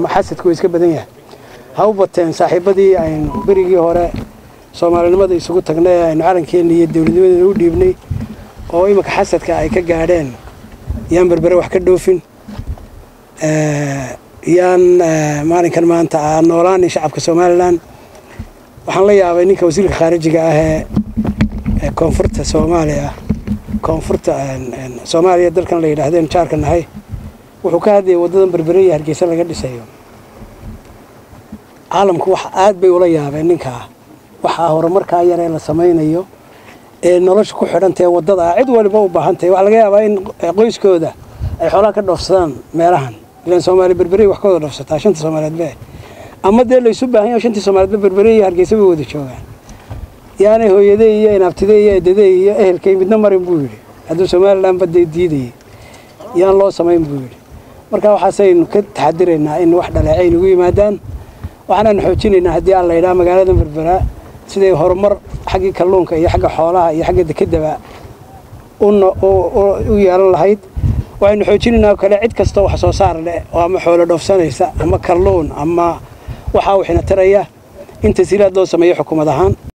ama xasadku iska badan yahay ha u bateen saaxiibadii aynu berigii hore soomaalinimada isugu tagnay aynu calankeenna iyo dowladnimadeena u dhiibnay oo iminka xasadka ay ka gaadheen yaan berbere wax ka dhoofin yaan maalinkan maanta aan noolaanin shacabka somalilan waxaan la yaabay ninka wasiirka khaarijiga ah ee koonfurta soomaaliya koonfurta soomaaliya dalkan la yidhaahdeen jaarka nahay wuxuu ka hadlayay waddadan berbere iyo hargeysa laga dhisayo caalamku wax aad bay ula yaabeen ninkaa waxaa horumarkaa yaree la samaynayo ee nolosha ku xidhantae waddada ah cid waliba u baahan tahay waxaa laga yaabaa in qoyskooda ay xoolaha ka dhoofsadaan meelahan ilaan soomaali berberey wax ka wada dhoofsataa shanta soomaaliyeedbe ama dee laysu baahan yaho shantii soomaaliyeedba berbere iyo hargeysa bay wada joogaan yaanay hooyadey iyo inaabtidey iyo eedadey iyo ehelkay midna marin buu yidhi hadduu somalilan badda diidayay yaan loo samayn buu yidhi marka waxaasaynu ka taxadiraynaa in wax dhaleecayn ugu yimaadaan waxaanaan xoojinaynaa haddii aan la yidhaha magaalada berbera siday horumar xaggii kalluunka iyo xagga xoolaha iyo xagga dekedaba u yeelan lahayd waxaynu xoojinaynaa oo kale cid kastoo wax soo saar leh oo ama xoolo dhoofsanaysa ama kalluun ama waxaa wixina taraya in tasiilaad loo sameeyo xukuumad ahaan